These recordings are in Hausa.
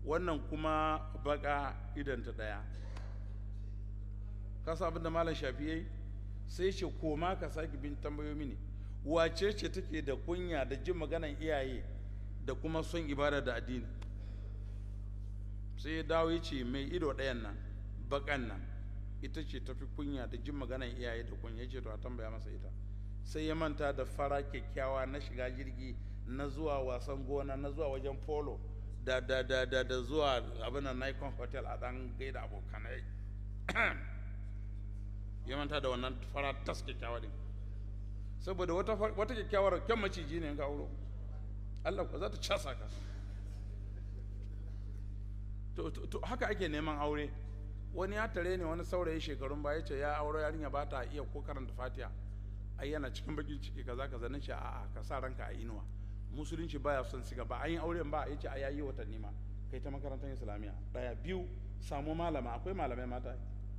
wannan kuma baka idanta ɗaya ka abin da malam shafi yayi sai ce koma ka sake bin tambayo mini wace ce take da kunya da jin maganan iyaye da kuma son ibada da addini sai ya dawo ya ce mai ido ɗayan nan bakan nan ita ce tafi kunya da jin maganan iyaye da kunya ya ce to a tambaya masa ita sai ya manta da fara kyakkyawa na shiga jirgi na zuwa wasan gona na zuwa wajen polo da da da da da zuwa abin nan Nikon hotel a dan gaida abokanai ya manta da wannan fara tas kyakkyawa din saboda wata wata kyakkyawar kyan maciji ne ga auro Allah ko za ta casa ka to, to, to haka ake neman aure wani ya tare ne wani saurayi shekarun baya ce ya aure yarinya ba ta iya ko karanta fatiha ai yana cikin bakin ciki kaza kaza nace a'a ka sa ranka a inuwa musulunci baya son siga ba an yi auren ba yace a yayi watanni ma kai ta makarantar islamiyya daya biyu samu malama akwai malamai mata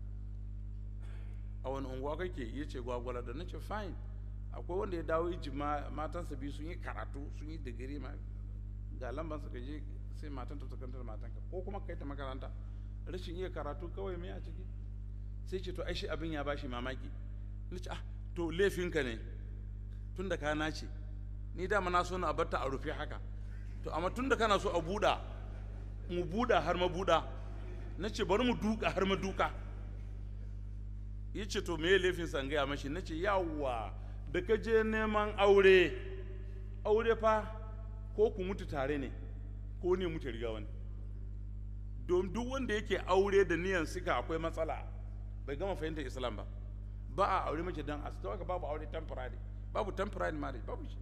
a wani unguwa kake yace gwagwala da nace fine akwai wanda ya dawo iji matansa biyu sun yi karatu sun yi digiri ma ga lamban ka je sai matan ta kantar matanka ko kuma kai ta makaranta rashin iya karatu kawai me a ciki sai ce to ai shi abin ya bashi mamaki nace ah to laifinka ne tun da ka nace ni dama na so na abarta a rufe haka to amma tun da kana so a buɗa mu buɗa har mabuɗa na ce bari mu duka har maduka ya ce to me laifin san gaya mashi na ce yawwa da ka je neman aure aure fa ko ku mutu tare ne ko ne mutu riga wani don duk wanda yake aure da niyan sika akwai matsala bai gama fahimtar islam ba ba a aure mace don a ka babu aure temporary babu temporary marriage babu shi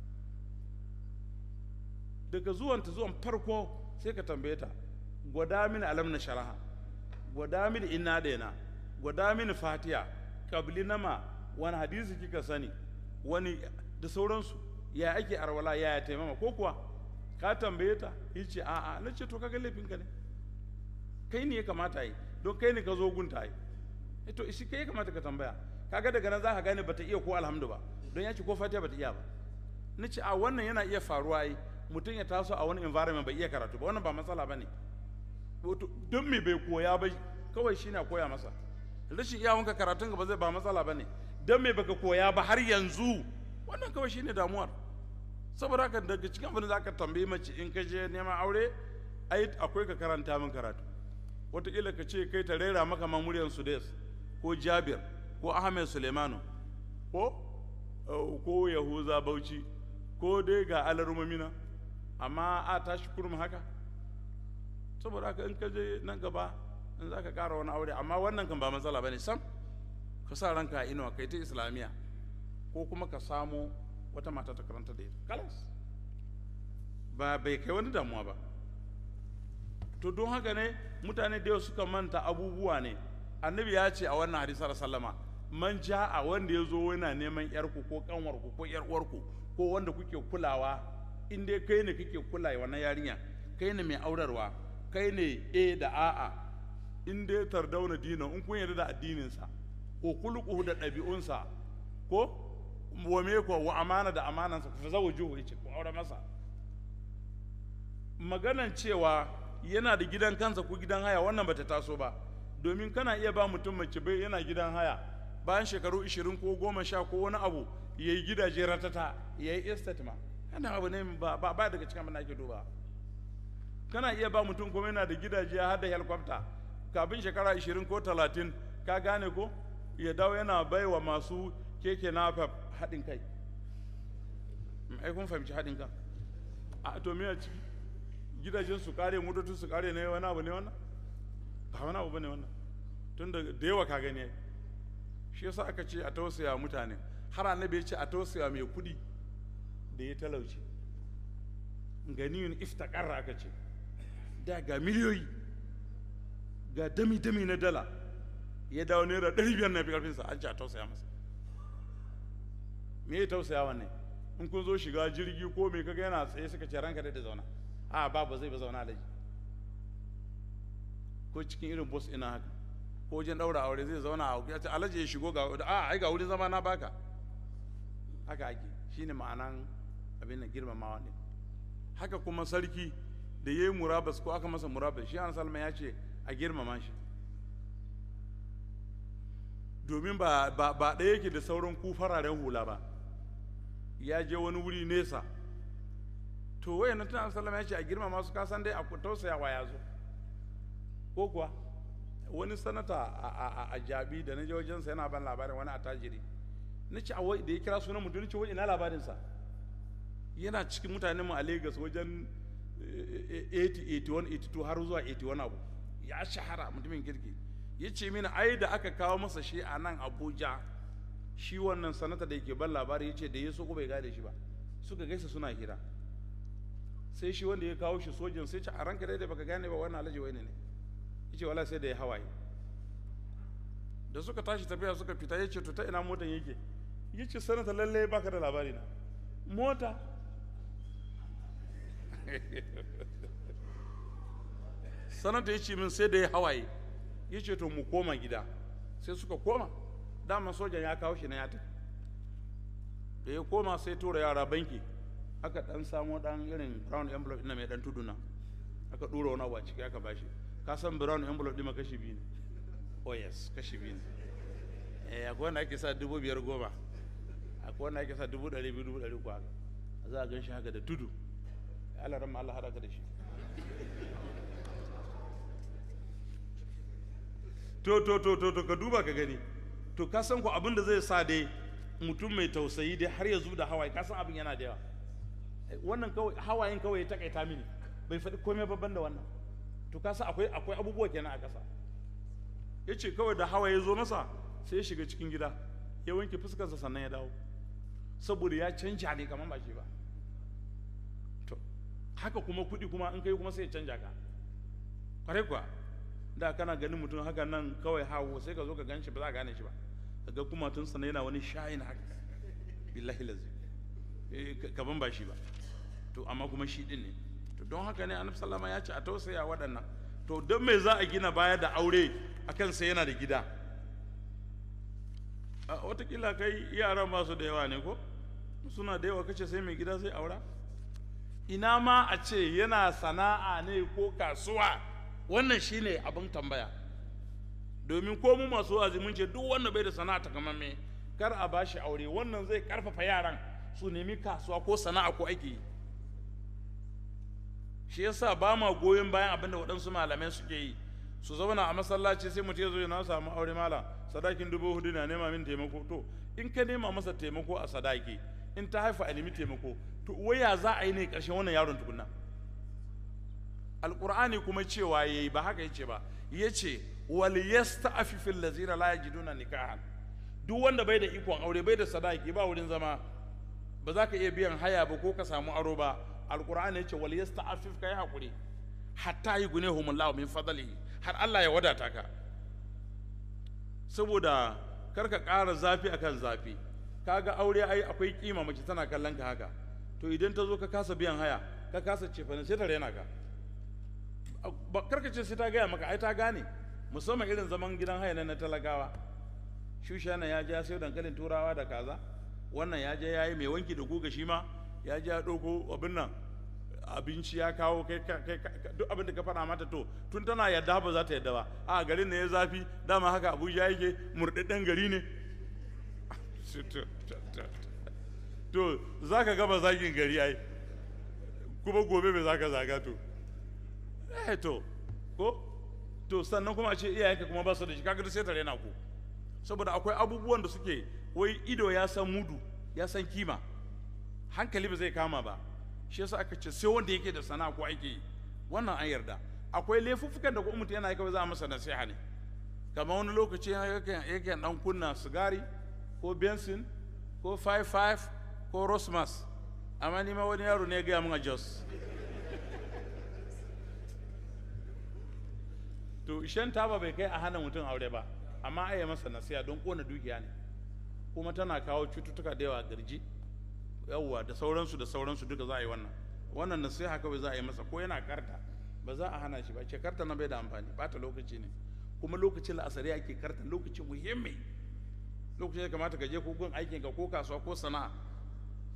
daga zuwan ta zuwan farko sai ka tambaye ta gwada mini alam na sharaha gwada mini inna daina gwada mini fatiya kabli nama wani hadisi kika sani wani da sauransu ya ake arwala ya ya taimama ko kuwa ka tambaye ta yace a'a na ce to kaga laifin ka ne kai ne ya kamata yi don kai ne ka zo gunta yi to shi kai ya kamata ka tambaya kaga daga nan za ka gane bata iya ko alhamdu ba don ya ce ko fatiha bata iya ba na ce a wannan yana iya faruwa yi mutum ya taso a wani environment bai iya karatu ba wannan ba matsala ba ne don me bai koya ba kawai shi na koya masa rashin iyawanka karatun ka ba zai ba matsala ba ne don me baka koya ba har yanzu wannan kawai shi ne damuwar saboda haka daga cikin abin da za ka tambayi mace in ka je neman aure ai akwai ka karanta min karatu wataƙila ka ce kai ta rera maka mamuriyar sudes ko jabir ko ahmed suleimanu ko ko yahuza bauchi ko dai ga alarumamina amma a tashi kurum haka saboda haka in ka je nan gaba in za ka ƙara wani aure amma wannan kan ba matsala ba ne sam ka sa ranka a inuwa kai ta islamiyya ko kuma ka samo wata mata ta karanta da ita kalas ba bai kai wani damuwa ba to don haka ne mutane da yau suka manta abubuwa ne annabi ya ce a wannan hadisar sallama man ja a wanda ya zo yana neman yarku ko kanwarku ko yar uwarku ko wanda kuke kulawa in dai kai ne kake kula wannan yarinya kai ne mai aurarwa kai ne a da a'a in dai tardauna dinan in kun yarda da addininsa ko kulquhu da ɗabi'unsa ko wa me ko wa amana da amanansa ku zawujuhu yace ku aure masa maganan cewa yana da gidan kansa ko gidan haya wannan bata taso ba domin kana iya ba mutum mace bai yana gidan haya bayan shekaru 20 ko goma sha ko wani abu ya yi gidaje ratata ya yi estate ma yana abu ne ba ba daga cikin abin ake duba kana iya ba mutum kuma yana da gidaje har da helicopter kafin shekara 20 ko 30 ka gane ko ya dawo yana bai wa masu keke na haɗin kai ai kun fahimci haɗin kan a to me ciki gidajen su kare motocin su kare ne wani abu ne wannan ba wani abu bane wannan tun da da yawa ka gani shi yasa aka ce a tausaya mutane har annabi ya ce a tausaya mai kudi da ya talauci ganiyun iftakarra aka ce da ga miliyoyi ga dami dami na dala ya dawo naira ɗari biyar na fi ƙarfinsa an ce a tausaya masa me ya tausaya wannan in kun zo shiga jirgi ko me kaga yana tsaye suka ce ranka da zauna a ba ba zai ba zauna alaji ko cikin irin bus ina haka ko wajen daura aure zai zauna a ya ce alaji ya shigo ga a ai ga wurin zama na baka haka ake shine ma'anan abin da girmamawa ne haka kuma sarki da ya yi murabas ko aka masa murabas shi salma ya ce a girmama shi domin ba ba ba ɗaya yake da sauran ku fararen hula ba ya je wani wuri nesa to wayan nan tunan sallama ya ce a girmama su kasan dai a tausayawa ya zo ko kuwa wani sanata a jabi da na je wajensa yana ban labarin wani attajiri na ce a da ya kira sunan mutum ce wani ina labarinsa yana cikin mutanenmu a Legas wajen 80 81 82 har zuwa 81 abu ya shahara mutumin kirki ya ce mini ai da aka kawo masa shi a nan abuja shi wannan sanata da yake ban labari ya ce da ya so ko bai gane shi ba suka gaisa suna hira sai shi wanda ya kawo shi sojin sai ce a ranka dai da baka gane ba wannan alhaji wani ne ya ce wala sai da ya hawaye da suka tashi tafiya suka fita ya ce to ta ina motan yake ya ce sanata lalle baka da labari na mota sanata ya ce min sai da ya hawaye ya ce to mu koma gida sai suka koma dama sojan ya kawo shi na ya tafi da ya koma sai tura yara banki aka dan samo dan irin brown envelope ina mai dan tuduna aka dura wani abu a ciki aka bashi ka san brown envelope ɗin kashi biyu ne oh yes kashi biyu ne eh akwai wanda ake sa dubu biyar goma akwai wanda ake sa dubu ɗari biyu dubu ɗari uku haka za a gan shi haka da tudu Allah ran Allah haɗa ka da shi to to to to to ka duba ka gani to ka san ko abin da zai sa dai mutum mai tausayi dai har ya zub da hawaye ka san abin yana da yawa wannan kawai hawayen kawai ya takaita mini bai faɗi komai babban da wannan to ka san akwai akwai abubuwa kenan a ƙasa ya ce kawai da hawaye zo masa sai ya shiga cikin gida ya wanke fuskarsa sannan ya dawo saboda ya canja ne kamar ba shi ba to haka kuma kuɗi kuma in kai kuma sai ya canja ka kwarai kuwa da kana ganin mutum haka nan kawai hawo sai ka zo ka gan shi ba za ka gane shi ba ga kuma tun sana yana wani shayin haka billahi lazi kaman ba shi ba to amma kuma shi din ne to don haka ne annabi sallama ya ce a tausaya waɗannan to don me za a gina baya da aure akan sai yana da gida watakila kai yaran ba su da yawa ne ko suna da yawa kace sai mai gida sai aura ina ma a ce yana sana'a ne ko kasuwa wannan shine abin tambaya domin ko mu masu azumin ce duk wanda bai da sana'a takamamme kar a bashi aure wannan zai karfafa yaran su nemi kasuwa ko sana'a ko aiki shi yasa ba ma goyon bayan abin da waɗansu malamai suke yi su zauna a masallaci sai mutum ya zo na samu aure mala sadakin dubu hudu na nema min taimako to in ka nema masa taimako a sadaki in ta haifa a nemi taimako to waya za a yi ne ƙarshen wannan yaron tukunna alƙur'ani kuma cewa yayi ba haka yace ba yace wal yasta'fifu allazina la yajiduna nikahan duk wanda bai da ikon aure bai da sadaki ba wurin zama ba za ka iya biyan haya ba ko ka samu aro ba alqur'ani yace wal yasta'fif kai hakuri hatta yughnihumullahu min fadlihi har Allah ya wadata ka saboda kar ka ƙara zafi akan zafi kaga aure ai akwai kima mace tana kallon ka haka to idan ta zo ka kasa biyan haya ka kasa cefane sai ta rena ka karka ce sai ta gaya maka ai ta gane musamman irin zaman gidan haya na talakawa shushana ya ja sai dankalin turawa da kaza wannan ya je ya yi mai wanki da guga shi ma ya je ya ɗauko abin nan abinci ya kawo kai duk abin da ka faɗa mata to tun tana yadda ba za ta yadda ba a garin ne ya zafi dama haka abuja yake murɗaɗɗen gari ne to za ka gaba zagin gari ai kuma gobe bai za ka zaga to eh to ko to sannan kuma a ce iyayenka kuma ba su da shi kaga sai ta rena ku saboda akwai abubuwan da suke wai ido ya san mudu ya san kima hankali ba zai kama ba shi yasa aka ce sai wanda yake da sana'a ko aiki yi wannan an yarda akwai laifuffukan da kuma mutum yana yi kawai za a masa nasiha ne kamar wani lokaci yake dan kunna sigari ko bensin ko 55 ko rosmas amma ni ma wani yaro ne ya gaya min a jos to shan taba bai kai a hana mutum aure ba amma a yi masa nasiha don kona dukiya ne kuma tana kawo cututtuka da yawa garji yawwa da sauransu da sauransu duka za a yi wannan wannan nasiha kawai za a yi masa ko yana karta ba za a hana shi ba ce karta na bai da amfani bata lokaci ne kuma lokacin la'asari ake karta lokaci muhimmi lokacin da kamata ka je ko gun aikin ka ko kasuwa ko sana'a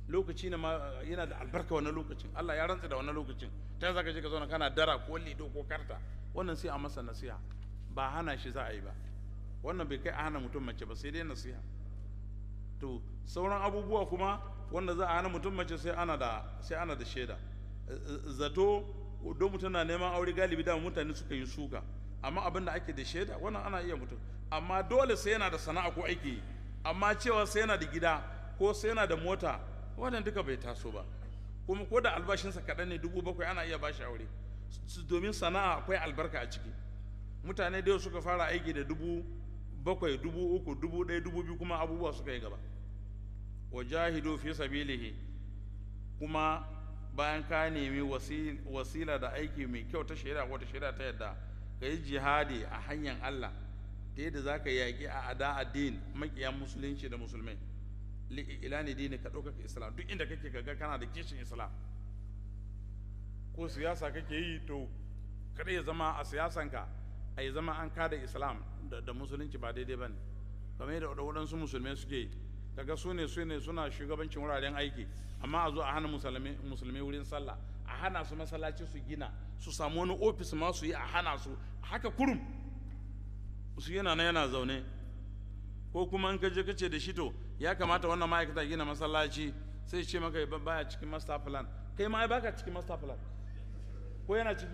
lokaci ne ma yana da albarka wannan lokacin Allah ya rantsa da wannan lokacin ta za ka je ka zauna kana dara ko lido ko karta wannan sai a masa nasiha ba hana shi za a yi ba wannan bai kai a hana mutum mace ba sai dai nasiha to sauran abubuwa kuma wanda za a hana mutum mace sai ana da sai ana da shaida zato don mutum na neman aure galibi da mutane suka yi suka amma abin da ake da shaida wannan ana iya mutum amma dole sai yana da sana'a ko aiki amma cewa sai yana da gida ko sai yana da mota wannan duka bai taso ba kuma ko da albashinsa kaɗan ne dubu bakwai ana iya bashi aure domin sana'a akwai albarka a ciki mutane da suka fara aiki da dubu bakwai dubu uku dubu ɗaya dubu biyu kuma abubuwa suka yi gaba wa jahidu fi sabilihi kuma bayan ka nemi wasila da aiki mai kyau ta shari'a ko ta shari'a ta yadda ka yi jihadi a hanyar Allah ta yadda za ka yaƙi a ada addin maƙiyan musulunci da musulmai ila ne dini ka ɗaukaka islam duk inda kake kaga kana da kishin islam ko siyasa kake yi to kada ya zama a siyasanka a yi zama an kada islam da musulunci ba daidai ba ne kamar yadda waɗansu musulmai suke yi kaga su ne su ne suna shugabancin wuraren aiki amma a zo a hana musulmi wurin sallah a hana su masallaci su gina su samu wani ofis ma su yi a hana su haka kurum su yana na yana zaune ko kuma in ka je kace da shi to ya kamata wannan ma'aikata gina masallaci sai ce maka baya cikin master plan kai ma baka cikin master plan ko yana ciki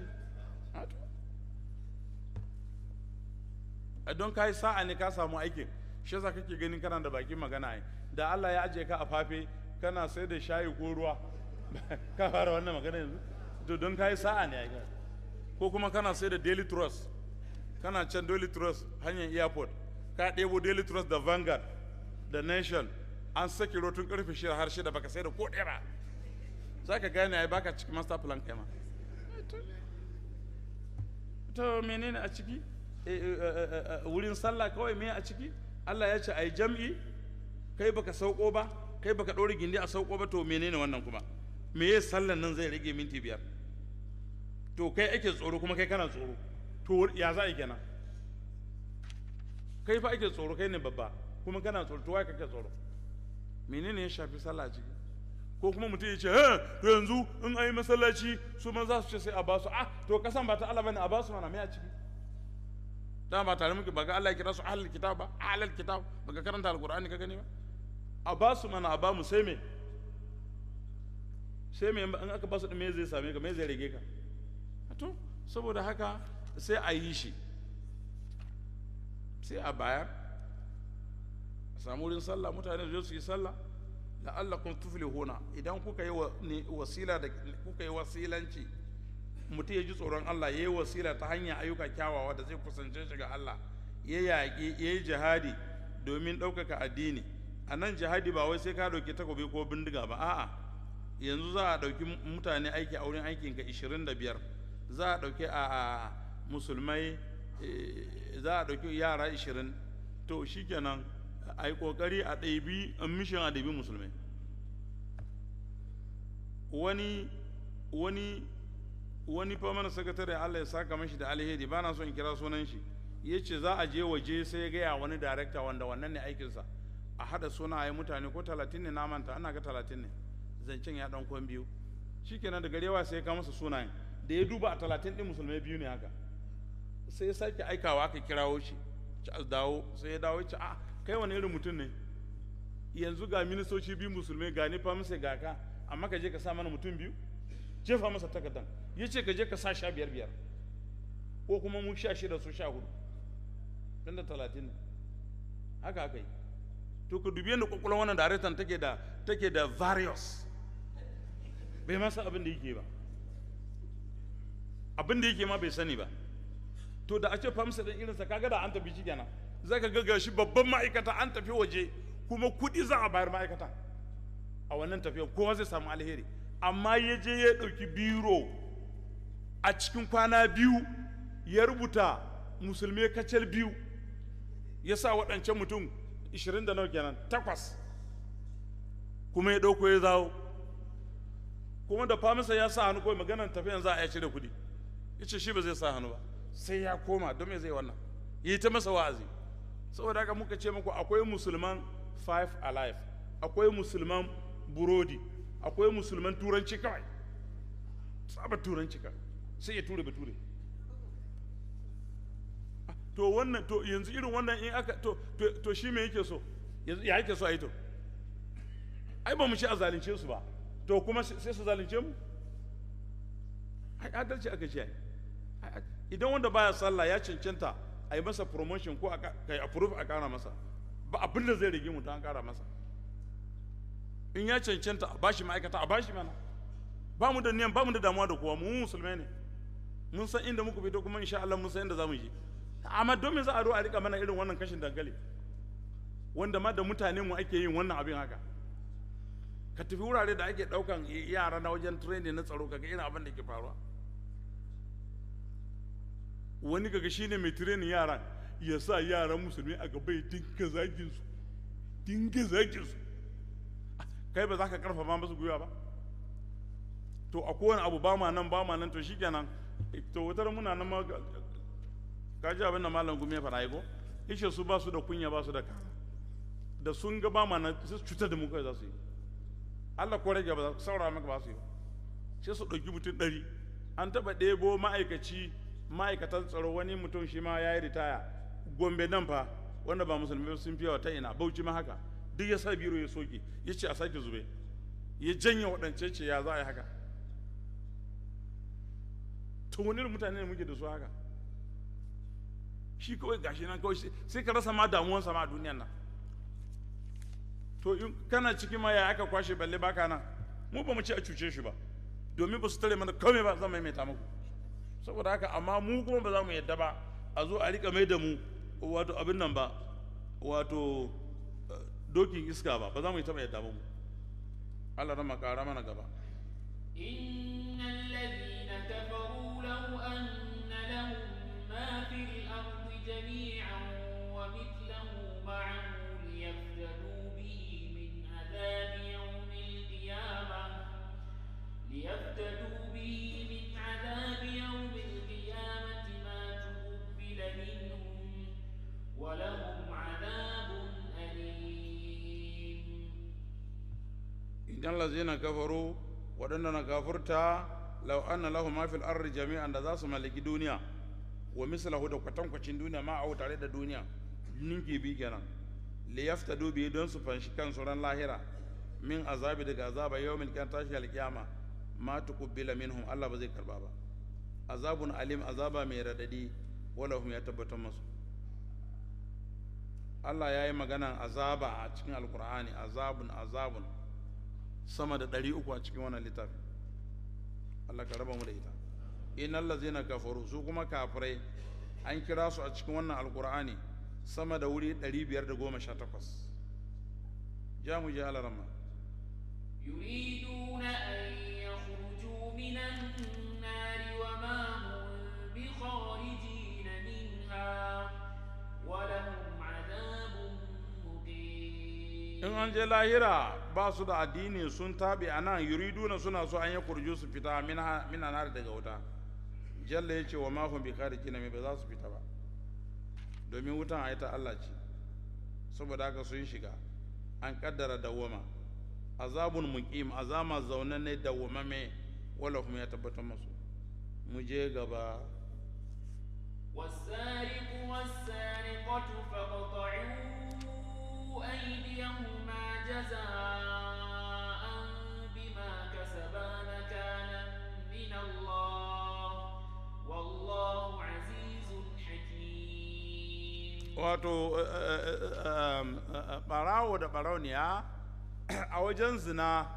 a don kai sa'a ne ka samu aikin shi yasa kake ganin kana da bakin magana ai da Allah ya aje ka a fafe kana sai da shayi ko ruwa ka fara wannan magana yanzu to don kai sa'a ne ai ko kuma kana sai da daily trust kana can daily trust hanyar airport ka ɗebo daily trust da vanguard da nation an sake rotun karfe shida har shida baka sai da ko ɗaya ba za ka gane ai baka cikin master plan kai ma to menene a ciki wurin sallah kawai me a ciki Allah ya ce ai jam'i kai baka sauko ba kai baka ɗora gindi a sauko ba to menene wannan kuma me ya sallan nan zai rage minti biyar to kai ake tsoro kuma kai kana tsoro to ya za a yi kenan kai fa ake tsoro kai ne babba kuma kana tsoro to wai kake tsoro menene ya shafi sallah ciki ko kuma mutum ya ce eh to yanzu in ayi masallaci su ma za su ce sai a basu ah to kasan ba ta Allah bane a basu mana me a ciki da ba tare muke ba ga Allah ya kira su ahlul kitab ba ahlul kitab ba ga karanta alqur'ani ka gani ba a basu mana a bamu sai me sai me in aka basu din me zai same ka me zai rage ka to saboda haka sai a yi shi sai a bayar a samu wurin sallah mutane su su yi sallah la'allakum tuflihuna idan kuka yi wasila da kuka yi wasilanci mutum ya ji tsoron Allah ya yi wasila ta hanyar ayyuka kyawawa da zai kusance shi ga Allah ya yaƙi ya yi jihadi domin ɗaukaka addini a nan jihadi ba wai sai ka ɗauki takobi ko bindiga ba a'a yanzu za a ɗauki mutane aiki a wurin aikinka 25 za a ɗauki a musulmai za a ɗauki yara 20 to shikenan a yi ƙoƙari a ɗaibi a mishin a ɗaibi musulmai wani wani wani mana sakatare Allah ya saka mashi da alheri ba na so in kira sunan shi ya ce za a je waje sai ya gaya wani darekta wanda wannan ne aikinsa a haɗa sunaye mutane ko talatin ne na manta ana ga talatin ne zancen ya ɗan kwan biyu shikenan da garewa sai ya kama masa sunayen da ya duba a talatin ɗin musulmai biyu ne haka sai ya sake aikawa aka kirawo shi ci dawo sai ya dawo ci a kai wani irin mutum ne yanzu ga ministoci biyu musulmai ga ni famisa ga ka amma ka je ka sa mana mutum biyu jefa masa takardan ya ce ka je ka sa sha biyar biyar ko kuma mu sha shida su sha hudu tun da talatin ne haka haka yi to ka dubi yadda kwakwalwar wannan daraktan take da take da various bai masa abin da yake ba abin da yake ma bai sani ba to da a ce famsa ɗin irinsa kaga da an tafi shi kenan za ka ga shi babban ma'aikata an tafi waje kuma kuɗi za a bayar ma'aikata a wannan tafiyar kowa zai samu alheri amma ya je ya ɗauki biro a cikin kwana biyu ya rubuta musulmi kacal biyu ya sa waɗancan mutum 20 da nawa kenan takwas kuma ya ɗauko ya zawo kuma da famisa ya sa hannu kawai maganar tafiyan za a ya cire kuɗi ya ce shi ba zai sa hannu ba sai ya koma don me zai wannan ya yi ta masa wa'azi saboda haka muka ce muku akwai musulman five alive akwai musulman burodi akwai musulman turanci kawai tsabar turanci kawai sai ya ture bature to wannan to yanzu irin wannan in aka to to, to shi me yake so yanzu ya yake so a yi to ai ba mu ci a zalunce su ba to kuma sai su zalunce mu ai adalci aka ce idan wanda baya sallah ya cancanta a yi masa promotion ko a kai approve a kara masa ba abin da zai rage mutum an kara masa in ya cancanta a bashi ma'aikata a bashi mana ba mu da niyan ba mu da damuwa da kowa mu musulmai ne mun san inda muka fito kuma insha Allah mun san inda zamu je amma don me za a zo a rika mana irin wannan kashin dankali wanda ma da mutane mu ake yin wannan abin haka ka tafi wurare da ake daukan yara na wajen training na tsaro kaga irin abin da ke faruwa wani kaga shine mai training yaran ya sa yaran musulmi a gaba ya dinga zagin su dinga zagin su kai ba za ka karfafa masu gwiwa ba to a kowane abu ba ma nan ba ma nan to shikenan to wutar muna nan ma ka ji abin da malam gumi ya fara yi ko ishe su ba su da kunya ba su da kara da sun ga ba ma nan sai su cutar da mu kai za su yi Allah ko rage ba za su saurara maka ba su yi ba sai su ɗauki mutum ɗari an taɓa ɗebo ma'aikaci ma'aikatan tsaro wani mutum shi ma ya yi ritaya gombe nan fa wanda ba musulmi sun fiye ta ina bauchi ma haka duk ya sa biro ya soke ya ce a sake zube ya janye waɗance ce ya za a yi haka to wani mutane ne muke da su haka shi kawai gashi nan kawai sai ka rasa ma damuwansa ma a duniyan nan to in kana ciki ma ya aka kwashe balle baka nan mu ba mu ce a cuce shi ba domin ba su tare mana kawai ba zan maimaita muku saboda haka amma mu kuma ba za mu yadda ba a zo a rika mai da mu wato abin nan ba wato dokin iska ba ba za mu yi taɓa yadda ba mu Allah rama ƙara mana gaba إن الذين كفروا لو أن لهم ما في الأرض جميعا ومثله معه ليفتدوا به من عذاب يوم القيامة ليفتدوا به من عذاب يوم القيامة ما تقبل منهم ولهم عذاب أليم idan lazina kafaru waɗanda na kafurta lau anna lahu ma fil ardi jami'an da za su mallaki duniya wa mislahu da kwatankwacin duniya ma a tare da duniya ninki bi kenan li yaftadu bi don su fanshi kansu ran lahira min azabi daga azaba yawmin kan tashi alkiyama ma tuqbila minhum Allah ba zai karba ba azabun alim azaba mai radadi wala hum ya tabbatar masu Allah ya yi maganan azaba a cikin alkur'ani azabun azabun sama da ɗari uku a cikin wannan littafi Allah ka raba mu da ita innal ladzina kafaru su kuma kafirai an kira su a cikin wannan alkur'ani sama da wuri 518 ja mu je alarama يريدون أن يخرجوا من النار وما هم بخارجين منها ولهم عذاب مقيم in an je lahira ba su da addini sun tabi a nan yuriduna suna so an yi kurju su fita mina nar daga wuta jalla ya ce wa mahun bi khariji na ba za su fita ba domin wutan a ta Allah ce saboda haka sun shiga an kaddara dawwama azabun muqim azama zaune ne dawwamame wala kuma ya tabbatar masu mu je gaba والسارق والسارقة فاقطعوا أيديهما جزاء بما كسبا نكالا من الله والله عزيز حكيم wato barawo da barauniya a wajen zina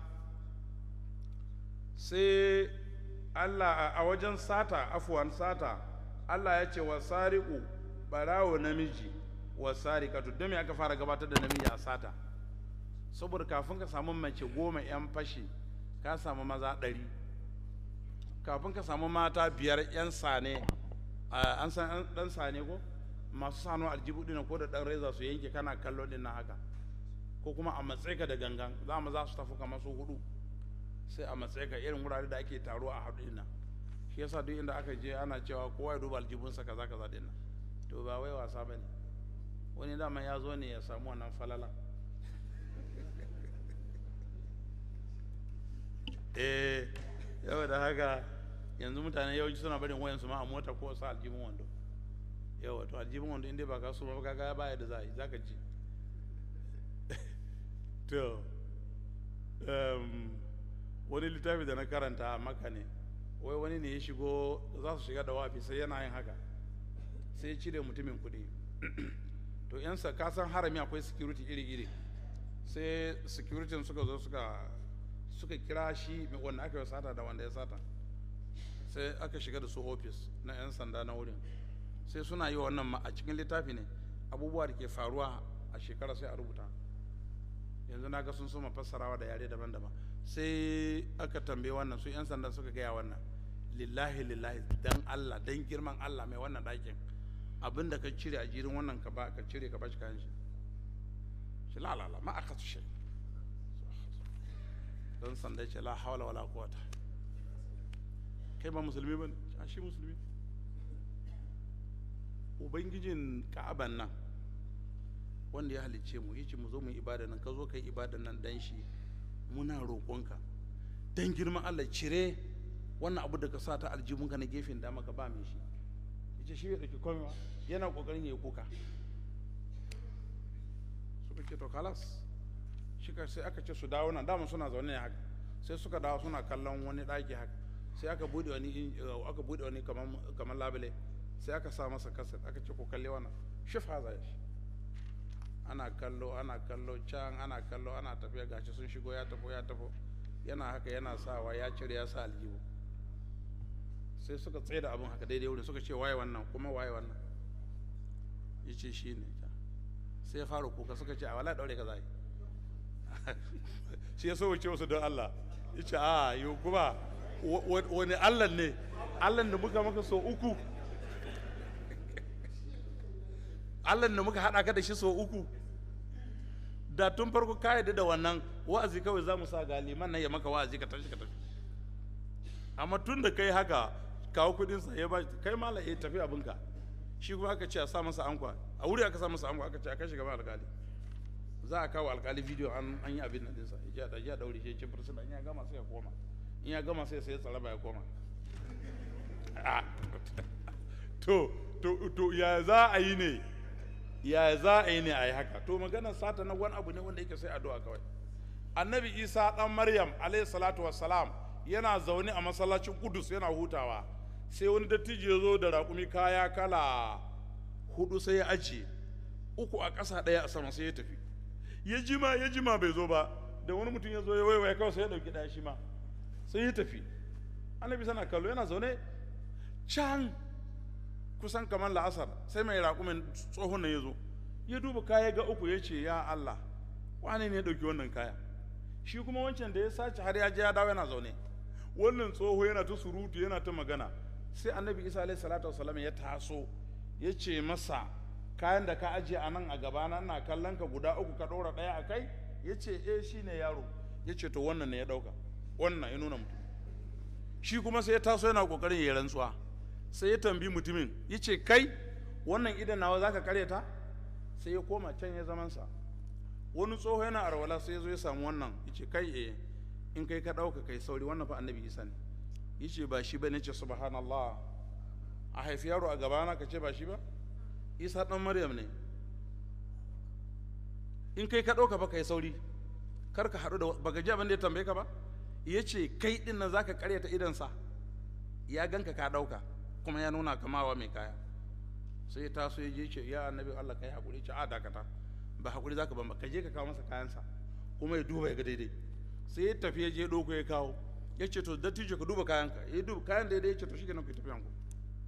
sai Allah a wajen sata afuwan sata Allah ya ce wa sariku barawo namiji wa sarikatu don me aka fara gabatar da namiji a sata saboda kafin ka samu mace goma 'yan fashi ka samu maza ɗari kafin ka samu mata biyar 'yan sane an san ɗan sane ko masu sano aljibu ɗin ko da ɗan reza su yanke kana kallo ɗin na haka ko kuma a matsayi ka da gangan za mu za su tafi kamar su hudu sai a matsayi ka irin wurare da ake taro a haɗu ɗin nan shi yasa duk inda aka je ana cewa kowa ya duba aljibunsa kaza kaza ɗin nan to ba wai wasa ba ne wani dama ya zo ne ya samu wannan falala eh yau da haka yanzu mutane yawanci suna barin wayansu ma a mota ko sa aljibin wando yawa to aljibin wando inda ba ka so ba kaga baya da za a yi za ka ji to um, wani littafi da na karanta a maka ne wai wani ne ya shigo za su shiga da wafi sai yana yin haka sai ya cire mutumin kuɗi to yan sa ka san harami akwai security iri-iri sai security suka zo suka suka kira shi mai wanda aka yi sata da wanda ya sata sai aka shiga da su ofis na 'yan sanda na wurin sai suna yi wannan ma a cikin littafi ne abubuwa da ke faruwa a shekara sai a rubuta yanzu na ga sun soma fassarawa da yare daban-daban sai aka tambaye wannan su 'yan sanda suka gaya wannan lillahi lillahi dan Allah dan girman Allah mai wannan ɗakin abin da ka cire a jirin wannan ka ba ka cire ka ba shi kayan shi shi la la la ma aka shi don sanda ce la hawla wala quwata kai ba musulmi ba ne shi musulmi ubangijin ka'aban nan wanda ya halicce mu yace mu zo mu ibada nan ka zo kai ibada nan dan shi muna roƙonka dan girman Allah cire wannan abu da ka sa ta aljibunka na gefen dama ka ba mai shi yace shi bai dauki komai ba yana kokarin ya yi kuka suka ce to kalas shi ka sai aka ce su dawo nan dama suna zaune ne haka sai suka dawo suna kallon wani ɗaki haka sai aka bude wani aka bude wani kamar labule sai aka sa masa kaset aka ce ko kalle wannan shif haza shi ana kallo ana kallo can ana kallo ana tafiya gashi sun shigo ya tafo ya tafo yana haka yana sawa ya cire ya sa aljihu sai suka tsaye da abin haka daidai wurin suka ce waye wannan kuma waye wannan ya ce shi ne sai ya fara kuka suka ce a wala daure ka zai shi ya so wuce wasu don Allah ya ce a yi kuma wani Allah ne Allah da muka maka so uku Allah da muka haɗa ka da shi so uku da tun farko ka yadda da wannan wa'azi kawai za mu sa ga liman nan ya maka wa'azi ka tashi ka tafi amma tun da kai haka kawo kudin sa ya ba kai mala ya tafi abinka shi kuma aka ce a sa masa ankwa a wuri aka sa masa ankwa aka ce a kai gaban alkali za a kawo alkali bidiyo an an yi abin nan dinsa ya da ya daure shi cin fursuna in ya gama sai ya koma in ya gama sai sai ya tsara ba ya koma to to to ya za a yi ne ya za a yi ne a yi haka to maganar sata na wani abu ne wanda yake sai addu'a kawai annabi isa dan maryam alayhi salatu wassalam yana zaune a masallacin kudus yana hutawa sai wani dattijo ya zo da raƙumi kaya kala hudu sai ya ajiye uku a ƙasa ɗaya a sama sai ya tafi ya jima ya jima bai zo ba da wani mutum ya zo ya waiwaye kawai sai ya ɗauki ɗaya shi ma sai ya tafi annabi sana kallo yana zaune can kusan kamar la'asar sai mai raƙumin tsohon nan ya zo ya duba kaya ga uku ya ce ya Allah wane ne ya ɗauki wannan kaya shi kuma wancan da ya sace har ya je ya dawo yana zaune wannan tsoho yana ta surutu yana ta magana sai annabi isa alaihi salatu wasalam ya taso ya ce masa kayan da ka ajiye a nan a gabana na kallon ka guda uku ka ɗora ɗaya a kai ya ce eh shi ne yaro ya ce to wannan ne ya ɗauka wannan ya nuna mutum shi kuma sai ya taso yana ƙoƙarin ya rantsuwa sai ya tambi mutumin ya ce kai wannan idan nawa za ka karyata sai ya koma can ya zamansa wani tsoho yana arwala sai ya zo ya samu wannan ya ce kai eh in kai ka ɗauka kai sauri wannan fa annabi isa ne ya ce ba shi ba ne ce subhanallah a haifi yaro a gabana ka ce ba shi ba isa ɗan maryam ne in kai ka ɗauka ba kai sauri kar ka haɗu da baka ji abin da ya tambaye ka ba ya ce kai ɗin nan za ka karyata idansa ya ganka ka ɗauka kuma ya nuna kamawa mai kaya sai ya taso ya je ce ya annabi Allah kai hakuri ce a dakata ba hakuri zaka ba ka je ka kawo masa kayansa kuma ya duba ya ga daidai sai ya tafi ya je doko ya kawo ya ce to dattijo ka duba kayanka ya duba kayan daidai ya ce to shikenan ku tafi yanku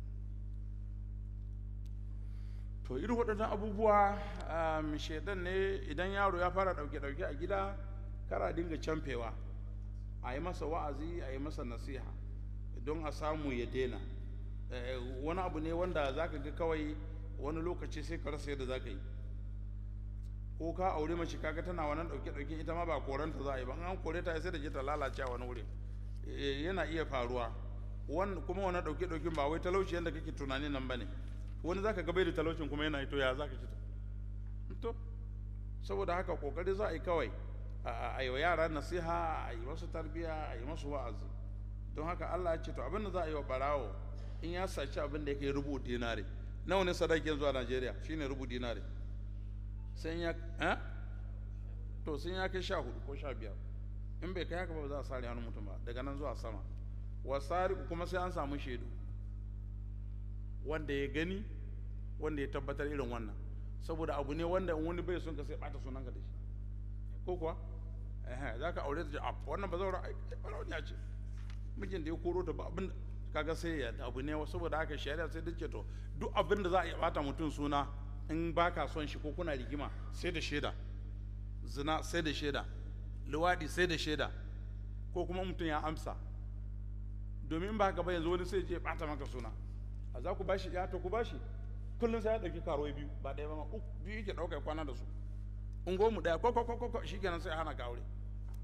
to irin waɗannan abubuwa shaidan ne idan yaro ya fara ɗauke-ɗauke a gida kara dinga camfewa a yi masa wa'azi a yi masa nasiha don a samu ya daina wani abu ne wanda za ka ga kawai wani lokaci sai ka rasa yadda za ka yi ko ka aure mace kaga tana wannan ɗauke ɗauke ita ma ba koranta za a yi ba an kore ta sai da je ta lalace a wani wuri yana iya faruwa kuma wannan ɗauke ɗauke ba wai talauci yadda kake tunani nan ba ne wani za ka ga bai da talaucin kuma yana to ya za ka ci to saboda haka kokari za a yi kawai a yi wa yara nasiha a yi masu tarbiya a yi masu wa'azi don haka Allah ya ce to abin da za a yi wa barawo in ya saci abin da yake rubu dinari nawa ne sadakin zuwa Najeriya shine rubu dinari sai ya eh to sun ya kai sha hudu ko sha biyar in bai kai haka ba za a sare hannun mutum ba daga nan zuwa sama wasari kuma sai an samu shaidu wanda ya gani wanda ya tabbatar irin wannan saboda abu ne wanda in wani bai son ka sai bata sunan ka da shi ko kuwa eh za ka aure ta ce a wannan ba zaura ai barauniya ce mijin da ya koro ta ba abin kaga sai ya abu ne saboda haka shari'a sai dace to duk abin da za a iya bata mutum suna in baka son shi ko kuna rigima sai da shaida zina sai da shaida luwaɗi sai da shaida ko kuma mutum ya amsa domin ba haka ba yanzu wani sai je bata maka suna a za ku bashi ya to ku bashi kullum sai ya ɗauki karo biyu ba ɗaya ba ma uku biyu yake ɗauka ya kwana da su ungo mu ɗaya ko ko ko ko shi kenan sai hana ka aure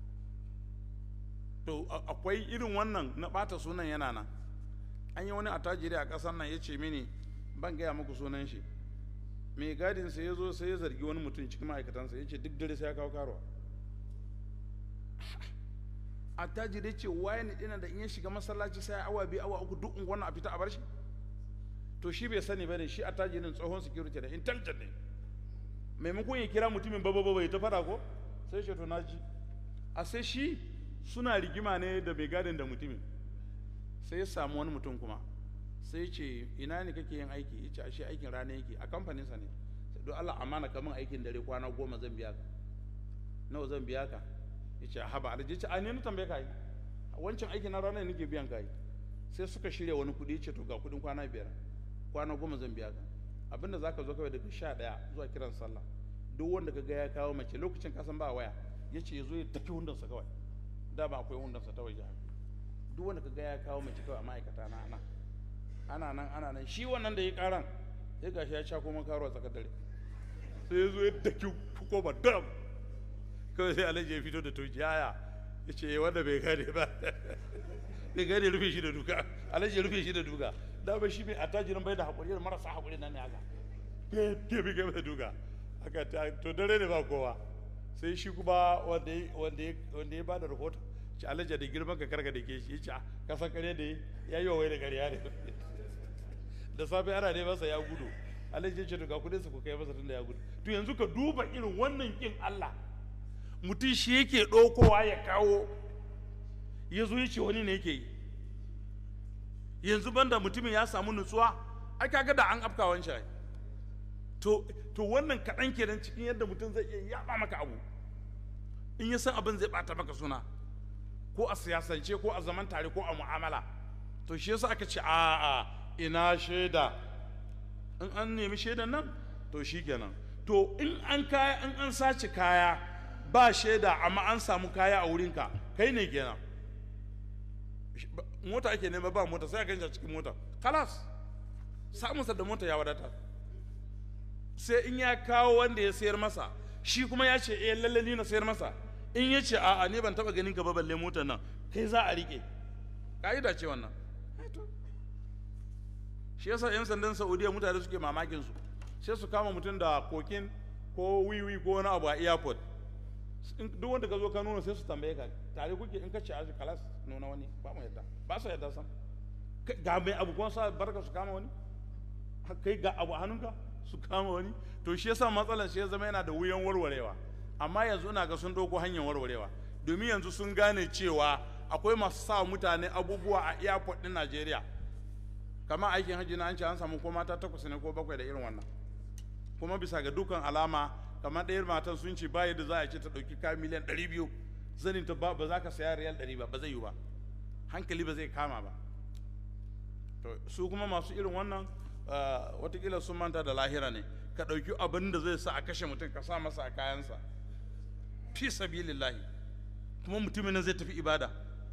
to akwai irin wannan na ɓata sunan yana nan an yi wani attajiri a ƙasar nan ya ce mini ban gaya muku sunan shi mai gadin sai ya zo sai ya zargi wani mutum cikin ma'aikatansa ya ce duk dare sai ya kawo karuwa attajiri ce waye ne dina da in ya shiga masallaci sai awa biyu awa uku duk unguwan a fita a bar shi to shi bai sani bane shi attajirin tsohon security da intelligent ne maimakon ya kira mutumin baba baba ya ta fada ko sai shi to na ji a sai shi suna rigima ne da mai gadin da mutumin sai ya samu wani mutum kuma sai ce ina ne kake yin aiki ya ce ashe aikin rana yake a kamfaninsa ne sai don Allah amana kamun aikin dare kwana goma zan biya ka nawa zan biya ka ya ce haba alhaji ce a ne na tambaye ka yi wancan aikin na rana nake biyan ka yi sai suka shirya wani kuɗi ya ce to ga kuɗin kwana biyar kwana goma zan biya ka abinda zaka zo kawai daga sha ɗaya zuwa kiran sallah duk wanda ka ga ya kawo mace lokacin kasan ba waya ya ce ya zo ya tafi hundansa kawai da ba akwai hundansa ta waje duk wanda ka ga ya kawo mace kawai a ma'aikata na ana ana nan ana nan shi wannan da ya karan sai gashi ya sha kuma karo a tsakar dare sai ya zo ya daki koma dam kawai sai alhaji ya fito da toji yaya ya ce wanda bai gane ba bai gane rufe shi da duka alhaji ya rufe shi da duka da ba shi mai attajirin bai da haƙuri da marasa haƙuri nan ne haka ke bi game da duka haka to dare ne ba kowa sai shi kuma wanda ya ba da rahoton ci alhaji da girman ka karka da ke shi ya ce ka san kare da ya yi wa wai da ƙarya ne da safe ana ne masa ya gudu alhaji ya ce to ga kudin su ku kai masa tunda ya gudu to yanzu ka duba irin wannan kin Allah mutum shi yake ɗaukowa ya kawo ya zo ya ce wani ne yake yi yanzu banda mutumin ya samu nutsuwa ai kaga da an afka wancan to to wannan kaɗan kenan cikin yadda mutum zai iya yaɓa maka abu in ya san abin zai ɓata maka suna ko a siyasance ko a zaman tare ko a mu'amala to shi yasa aka ce a'a ina shaida in an nemi shaidan nan to shi kenan to in an kaya in an sace kaya ba shaida amma an samu kaya a wurinka kai ne kenan mota ake nema ba mota sai a ganshi a cikin mota kalas samunsa da mota ya wadata sai in ya kawo wanda ya sayar masa shi kuma ya ce eh lalle ni na sayar masa in ya ce a'a ne ban taba ganin ka ba balle motar nan kai za a rike ka'ida ce wannan shi yasa yan sandan saudiya mutane suke mamakin su sai su kama mutum da kokin ko wiwi ko wani abu a airport duk wanda ka zo ka nuna sai su tambaye ka tare kuke in ka ce aji kalas nuna wani ba mu yadda ba su yadda sam ga mai abu kuma sa barka su kama wani kai ga abu a hannunka su kama wani to shi yasa matsalar shi ya zama yana da wuyan warwarewa amma yanzu ina ga sun ɗauko hanyar warwarewa domin yanzu sun gane cewa akwai masu sa mutane abubuwa a airport ɗin Najeriya kamar aikin hajji na an ce an samu ko mata takwas ne ko bakwai da irin wannan kuma bisa ga dukkan alama kamar ɗayar matan sun ce ba yadda za a ce ta ɗauki kayan miliyan ɗari biyu zanin ta ba za ka saya riyal ɗari ba ba zai yi ba hankali ba zai kama ba to su kuma masu irin wannan watakila sun manta da lahira ne ka ɗauki abin da zai sa a kashe mutum ka sa masa a kayansa fi sabilillahi kuma mutumin nan zai tafi ibada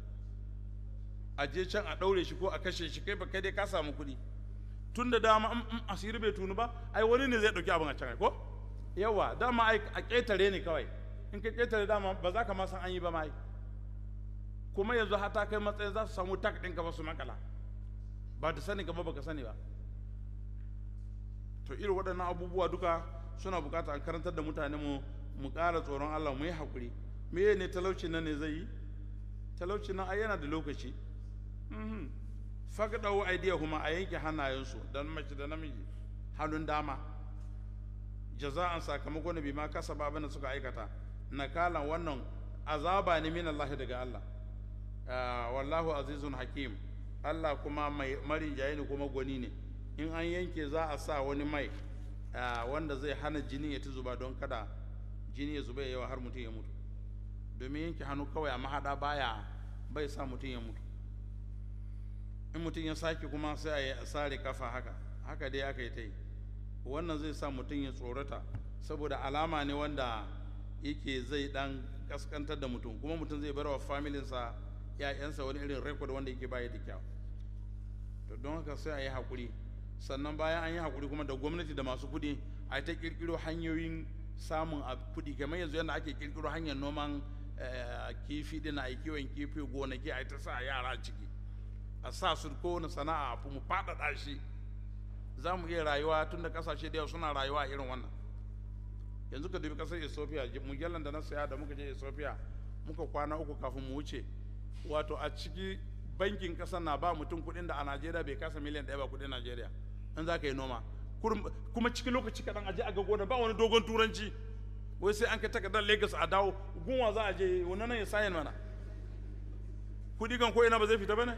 a je can a ɗaure shi ko a kashe shi kai ba kai dai ka samu kuɗi tun da dama in asiri bai tunu ba ai wani ne zai ɗauki abin a can ko yawa dama ai a ƙetare ne kawai in ka ƙetare dama ba za ka ma san an yi ba ma kuma yanzu hata kai matsayin za su samu tak ɗinka ba su makala ba da sani gaba baka sani ba to irin waɗannan abubuwa duka suna buƙatar an karantar da mutane mu mu ƙara tsoron Allah mu yi haƙuri me ne talauci nan ne zai yi talauci nan ai yana da lokaci mhm fagdawo aidiya kuma a yanke hannayensu dan mace da namiji hannun dama jaza'an sakamakon bi ma kasaba abin da suka aikata nakalan wannan azaba ne min Allah daga Allah Ah, wallahu azizun hakim Allah kuma mai marinjaye ne kuma gwani ne in an yanke za a sa wani mai ah, wanda zai hana jini ya ta zuba don kada jini ya zuba ya yawa har mutum ya mutu domin yanke hannu kawai a mahaɗa baya bai sa mutum ya mutu in mutum ya sake kuma sai a yi a sare kafa haka haka dai aka yi ta yi wannan zai sa mutum ya tsorata saboda alama ne wanda yake zai dan kaskantar da mutum kuma mutum zai bar wa familinsa ‘ya'yansa wani irin rekod wanda yake baya da kyau to don haka sai a yi haƙuri sannan bayan an yi haƙuri kuma da gwamnati da masu kuɗi a ta ƙirƙiro hanyoyin samun a kuɗi kamar yanzu yadda ake ƙirƙiro hanyar noman eh, kifi ɗin a yi kiwon kifi gonaki a yi ta sa yara ciki a sa su kowane sana'a a mu faɗaɗa shi za mu iya rayuwa tun da ƙasashe da yawa suna rayuwa a irin wannan yanzu ka dubi ƙasar ethiopia mujallar da na saya da muka je ethiopia muka kwana uku kafin mu wuce wato a ciki bankin ƙasar na ba mutum kuɗin da a najeriya bai kasa miliyan ɗaya ba kuɗin najeriya in za ka yi noma Kurum- kuma cikin lokaci kaɗan aje a ga gona ba wani dogon turanci wai sai an kai takardar lagos a dawo gunwa za a je wani nan ya sayan mana kuɗi kan ko ina ba zai fita ba ne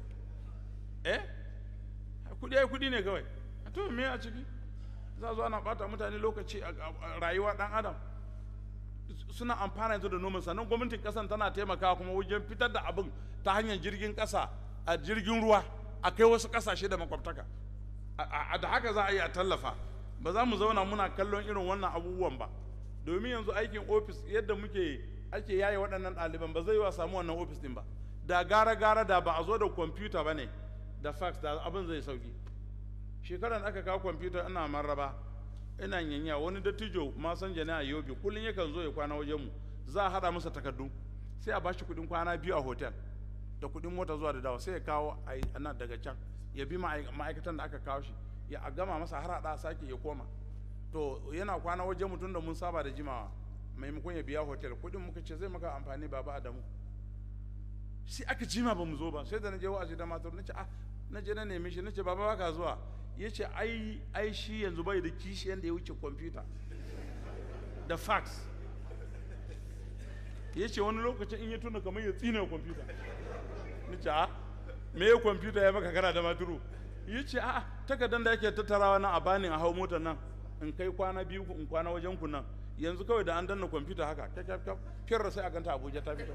eh kudi ai kudi ne kawai a to me a ciki za a zo ana bata mutane lokaci a a- a rayuwa dan adam suna amfana yanzu da noman sannan gwamnatin kasan tana taimakawa kuma wajen fitar da abin ta hanyar jirgin kasa a jirgin ruwa a kai wasu kasashe da makwabtaka A- a da haka za a yi a tallafa ba za mu zauna muna kallon irin wannan abubuwan ba domin yanzu aikin ofis yadda muke ake yaye waɗannan ɗaliban ba zai yi wa samu wannan ofis ɗin ba da gara gara da ba a zo da kwamfuta ba ne da fax da abin zai sauki shekaran da aka kawo kwamfuta ina marraba ina yanya wani dattijo masanja ne a yobe kullum yakan zo ya kwana wajenmu za a haɗa masa takardu sai a bashi kuɗin kwana biyu a hotel da kuɗin mota zuwa da dawa sai ya kawo a yi- nan daga can ya bi ma'ai- ma'aikatan da aka kawo shi ya a gama masa har haɗa sake ya koma to yana kwana wajen mutum da mun saba da jimawa maimakon ya biya hotel kuɗin muka ce zai maka amfani baba adamu sai aka jima ba mu zo ba sai da na je wa'azi da matar na ce ah na je na neme shi na ce baba baka zuwa ya ce ai ai shi yanzu bai da kishi yanda ya wuce kwamfuta da fax ya ce wani lokacin in ya tuna kamar ya tsina kwamfuta na ce ah me ya kwamfuta ya maka kana da maturu ya ce a takardar da yake tattarawa nan a bani a hau motar nan in kai kwana biyu in kwana wajen ku nan yanzu kawai da an danna kwamfuta haka kyakkyakkyar fiyar sai a ganta abuja ta fito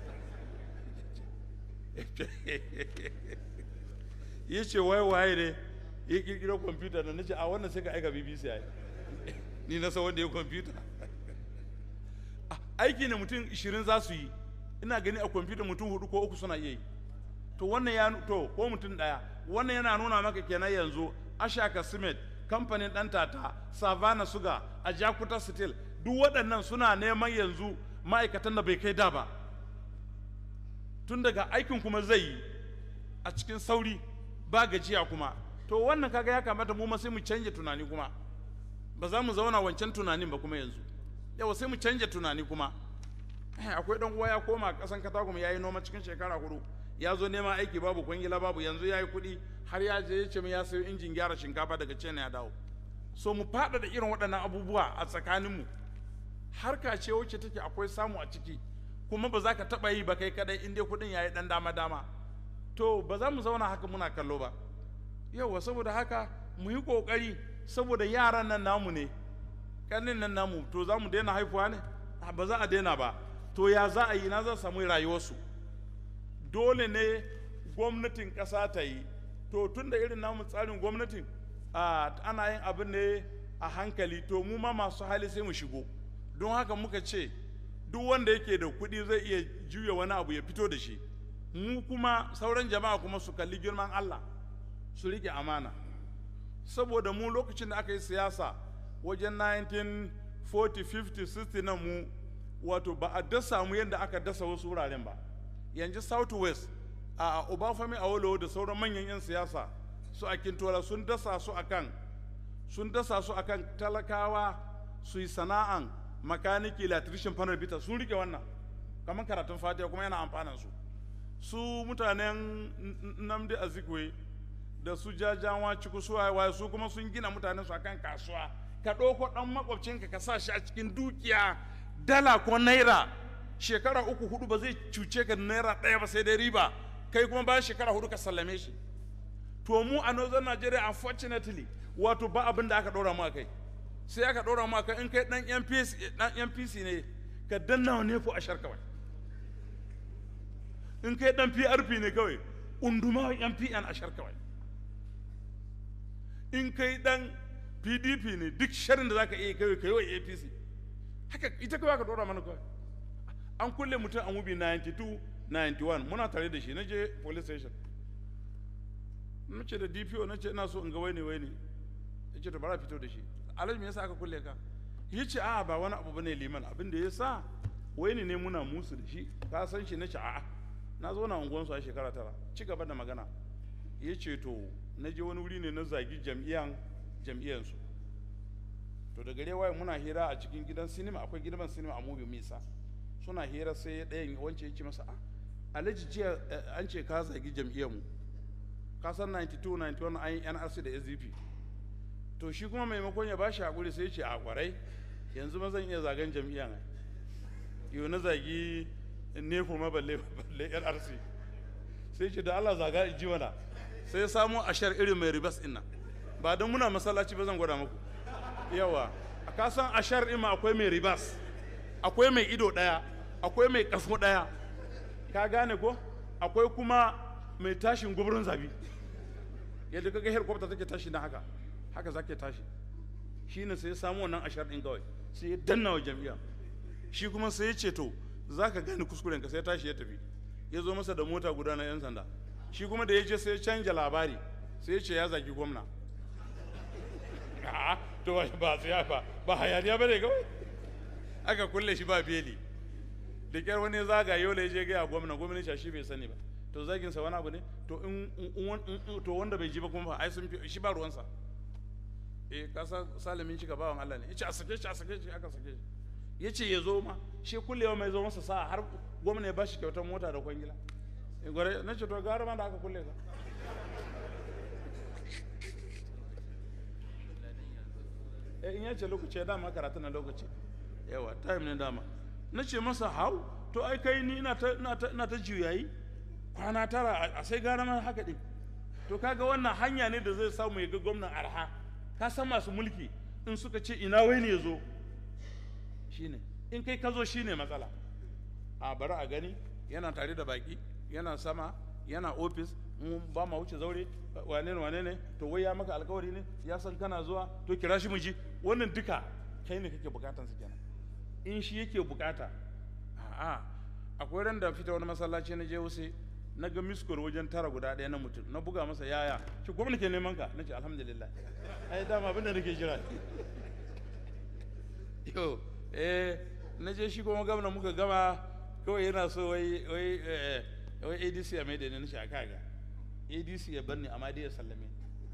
ya ce wai waye ne ya kirkiro kwamfuta da nace a wannan sai ka aika bbc ai ni na san wanda ya kwamfuta Ah, aiki ne mutum 20 za su yi ina gani a kwamfuta mutum hudu ko uku suna iya yi to wannan ya nu- to ko mutum daya wannan yana nuna maka kenan yanzu ashaka cement kamfanin dan tata savannah suga a jakuta steel duk waɗannan suna neman yanzu ma'aikatan da bai kai da ba tun daga aikin kuma zai yi a cikin sauri ba gajiya kuma to wannan kaga ya kamata mu ma sai mu canja tunani kuma ba za mu zauna wancan tunanin ba kuma yanzu yawa sai mu canja tunani kuma Eh, akwai dan uwa ya koma kasan katagum ya yi noma cikin shekara hudu ya zo neman aiki babu kwangila babu yanzu ya yi kuɗi har ya je ya ce min ya sayo injin gyara shinkafa daga china ya dawo so mu faɗaɗa irin waɗannan abubuwa a tsakaninmu harka ce wacce take akwai samu a ciki kuma ba za ka taɓa yi ba kai kadai in dai kuɗin ya yi ɗan dama dama to ba za mu zauna haka muna kallo ba yawa saboda haka mu yi ƙoƙari saboda yaran nan namu ne ƙanin nan namu to za mu daina haifuwa ne Ah, ba za a daina ba to ya za a yi na za samu rayuwarsu dole ne gwamnatin ƙasa ta yi to tun da irin namu tsarin gwamnatin ah, ana yin abin ne a hankali to mu ma masu hali sai mu shigo don haka muka ce duk wanda yake da kuɗi zai iya juya wani abu ya fito da shi mu kuma sauran jama'a kuma su kalli girman Allah su rike amana saboda mu lokacin da aka yi siyasa wajen 1940 50 60 na mu wato ba a dasa mu yadda aka dasa wasu wuraren ba yanzu south west a obafemi awolowo da sauran manyan 'yan siyasa su a kintola sun dasa su akan sun dasa su akan talakawa su yi sana'an makaniki electrician panel bita sun rike wannan kamar karatun fatiha kuma yana amfanan su su mutanen namdi azikwe da su jajawa ciku su waye su kuma sun gina mutanen su akan kasuwa ka ɗauko ɗan makwabcinka ka sa shi a cikin dukiya dala ko naira shekara uku hudu ba zai cuce ka naira ɗaya ba sai dai riba kai kuma bayan shekara hudu ka sallame shi to mu a northern nigeria unfortunately wato ba abin da aka ɗora mu a kai sai aka ɗora mu a kai in kai ɗan npc ɗan npc ne ka danna wa nefo ashar kawai in kai ɗan prp ne kawai unduma wa mpn ashar kawai in kai ɗan pdp ne duk sharin da zaka iya kawai kai wa apc haka ita kawai aka ɗora mana kawai an kulle mutum a mubi 92 91 muna tare da shi na je police station na ce da dpo na ce ina so in ga wai ne wai ne ya ce to bara fito da shi alhaji me yasa aka kulle ka ya ce a ba wani abu bane liman abin da ya sa wai ne muna musu da shi ka san shi na ce a'a na zo na unguwansu a shekara tara ci gaba da magana ya ce to na je wani wuri ne na zagi jam'iyyan jam'iyyansu to da gare waye muna hira a cikin gidan sinima akwai gidan sinima a mubi misa suna hira sai ɗayan wance ya ce masa a alhaji jiya an ce ka zagi jam'iyyarmu ka san 92 91 an yi nrc da sdp to shi kuma maimakon ya bashi hakuri sai ya ce a kwarai yanzu ma zan iya zagen jam'iyya ne yau na zagi nefo ma balle balle nrc sai ce da allah zaga ji mana sai ya samo ashar irin mai ribas ɗin nan ba don muna masallaci ba zan gwada muku yawa a kasan ashar ɗin ma akwai mai ribas akwai mai ido ɗaya akwai mai ƙafo ɗaya ka gane ko akwai kuma mai tashin guburin zabi yadda kaga helicopter take tashi na haka haka zake tashi shi ne sai ya samu wannan ashar ɗin kawai sai ya danna wa jami'a shi kuma sai ya ce to za ka gane kuskuren ka sai ya tashi ya tafi ya zo masa da mota guda na 'yan sanda shi kuma da ya je sai ya canja labari sai ya ce ya zagi gwamna a'a to ba ba ba ba hayaniya bane kawai aka kulle shi ba beli da kyar wani zaga yau da ya je gaya gwamna gwamna shi bai sani ba to zagin sa wani abu ne to in to wanda bai ji ba kuma ai sun shi ba ruwansa eh kasa salimin shi bawan Allah ne yace a sake shi a sake shi aka sake shi yace ya zo ma shi kullewa mai zo masa sa har gwamna ya bashi kyautar mota da kwangila in gore na ce to gara ma da aka kulle ka eh in yace lokaci ya dama karatu na lokaci yawa time ne dama na ce masa hau to ai kai ni ina ta ina ta ina ta juyayi kwana tara a sai gara ma haka din to kaga wannan hanya ne da zai samu ya ga gwamnan arha ka san masu mulki in suka ce ina wai ne ya zo shine in kai ka zo shine matsala a bari a gani yana tare da baki yana sama yana ofis mun ba ma wuce zaure wane ne wane ne to wai ya maka alkawari ne ya san kana zuwa to kira shi mu ji wannan duka kai ne kake bukatan su kenan in shi yake bukata a'a akwai ran da fita wani masallaci na je wuce na ga miskol wajen tara guda ɗaya na mutum na buga masa yaya shi gwamna ke neman ka na ce alhamdulillah ai dama abin da nake jira yo eh na je shi kuma gwamna muka gama kawai yana so wai wai wai adc ya mai da ni na shi a kaga adc ya bar ni amma dai ya sallame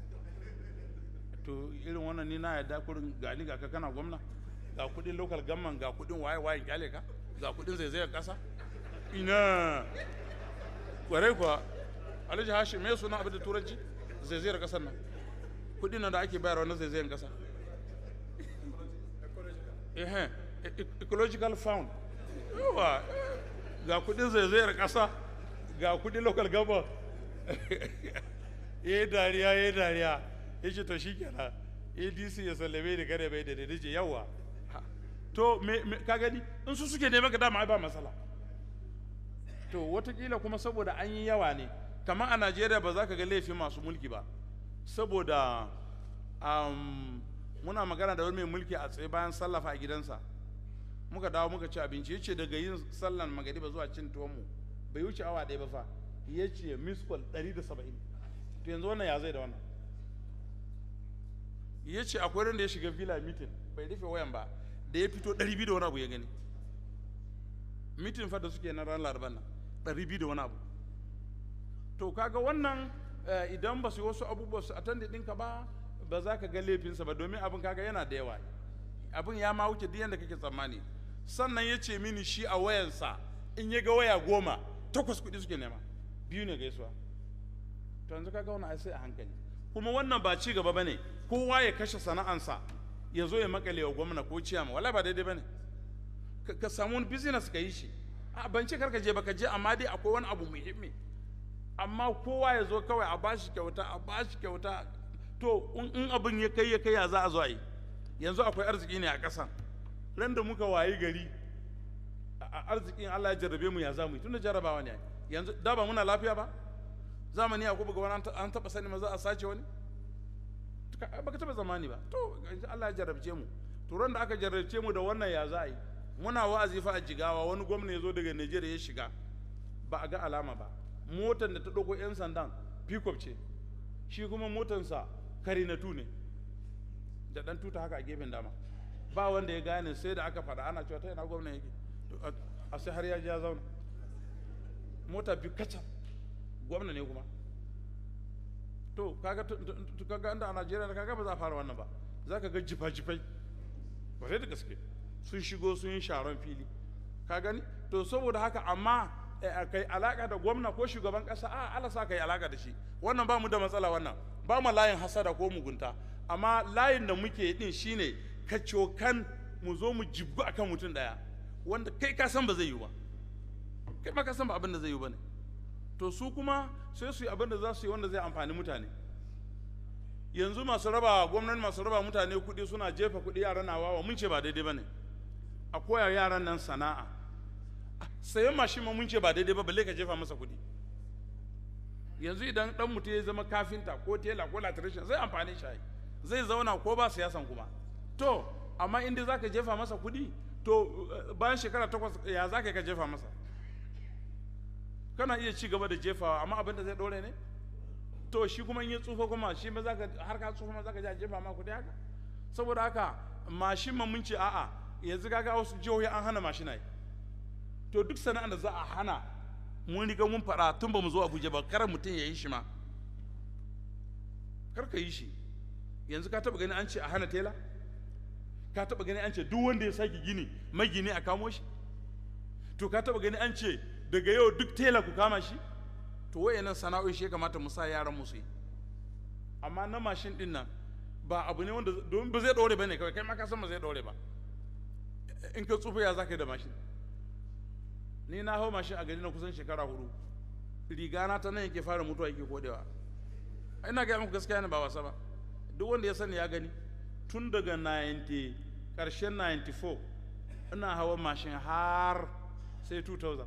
to irin wannan ni na yadda kurin gani ga ka kana gwamna ga kudin local government ga kudin waye waye kyale ka ga kudin zaizayar kasa ina kwarai kuwa alhaji hashim me suna abin da turanci zaizayar kasar nan kudin nan da ake bayarwa na zaizayar kasa eh ecological fund yawa ga kudin zaizayar kasa ga kudin local government ya dariya ya dariya ya ce to shi kenan adc ya sallame da kare bai da da ce yawa to ka gani in su suke neman ka dama ai ba matsala to watakila kuma saboda an yi yawa ne kamar a najeriya ba za ka ga laifin masu mulki ba saboda um, muna magana da wani mai mulki a tsaye bayan sallafa a gidansa muka dawo muka ci abinci ya ce daga yin sallan magariba zuwa cin tuwonmu bai wuce awa ɗaya ba fa ya ce miskol 170 to yanzu wannan ya zai da wannan ya ce akwai wanda ya shiga villa meeting bai rufe wayan ba da ya fito 200 da wani abu ya gani mitin fa da suke na ran laraban nan 200 da wani abu to kaga wannan idan ba su yi wasu abubuwa su attend ɗinka ba ba za ka ga laifinsa ba domin abin kaga yana da yawa abin ya ma wuce duk yadda kake tsammani sannan ya ce mini shi a wayansa in ya ga waya goma takwas kuɗi suke nema biyu ne gaisuwa to yanzu kaga wannan ai sai a hankali kuma wannan ba ci gaba bane kowa ya kashe sana'ansa ya zo ya makale wa gwamna ko ciyama wala ba daidai bane ka ka samu wani business ka yi shi a ban ce karka je ba ka je amma dai akwai wani abu muhimmi amma kowa ya zo kawai a bashi kyauta a bashi kyauta to in in abin ya kai ya kai ya za a zo a yi yanzu akwai arziki ne a ƙasan ran da muka wayi gari a- a- arzikin Allah ya jarrabe mu ya za mu yi tunda jarrabawa ne ai. yanzu da ba muna lafiya ba zamani a kuma wani an taɓa sani ma za a sace wani Ka- baka taɓa zamani ba to yanzu Allah ya jarrabce mu to ran da aka jarrabce mu da wannan ya za a yi muna wa'azi fa a jigawa wani gwamna ya zo daga Najeriya ya shiga ba a ga alama ba motar da ta ɗauko 'yan sandan pickup ce shi kuma motansa karinatu ne da ɗan tuta haka a gefen dama ba wanda ya gane sai da aka faɗa ana cewa ta yana gwamna yake To, a- a sai har ya ji ya zauna mota biyu kacal gwamna ne kuma to kaga tu- tu- tu- kaga inda a Najeriya kaga ba za a fara wannan ba za ka ga jifa-jifai ba sai da gaske sun shigo sun yi sharon fili ka gani to saboda haka amma eh, a kai alaka da gwamna ko shugaban kasa a ala sa kai alaka da shi wannan ba mu da matsala wannan ba mu layin hasada ko mugunta amma layin da muke din shine kacokan mu zo mu jibgu akan mutum daya wanda kai ka san ba zai yi ba kai ma ka san ba abin da zai yi ba ne to su kuma sai su yi abin da za su yi wanda zai amfani mutane yanzu masu raba gwamnati masu raba mutane kuɗi suna jefa kuɗi yaran na wawa mun ce ba daidai ba ne a koya yaran nan sana'a Ah, sayan mashin ma mun ce ba daidai ba balle ka jefa masa kuɗi yanzu idan dan mutum ya zama kafinta ko tela ko latrician zai amfani shi ai. zai zauna ko ba siyasan kuma to amma inda za ka jefa masa kuɗi to eh, bayan shekara takwas ya za ka yi ka jefa masa kana iya ci gaba da jefawa amma abin da zai ɗore ne to shi kuma in ya tsufa kuma shi ma zaka har ka tsufa ma zaka je a jefa ma kuɗi haka saboda haka mashin ma mun ce a'a yanzu kaga wasu jihohi an hana mashinai to duk sana'ar da za a hana mun riga mun faɗa tun ba mu zo Abuja ba kar mutum ya yi shi ma kar ka yi shi yanzu ka taɓa gani an ce a hana tela ka taɓa gani an ce duk wanda ya sake gini magini a kamo shi to ka taɓa gani an ce daga yau duk tela ku kama shi to wayannan sana'o'i shi ya kamata mu sa yaran mu su yi amma na mashin din nan ba abu ne wanda domin ba zai ɗore ba ne kawai kai ma ka san ba zai ɗore ba in ka tsufa ya za ka yi da mashin ni na hau mashin a gari na kusan shekara hudu riga na ta nan yake fara mutuwa yake kodewa ina gaya muku gaskiya ne ba wasa ba duk wanda ya sani ya gani tun daga 90 karshen 94 ina hawa mashin har sai 2000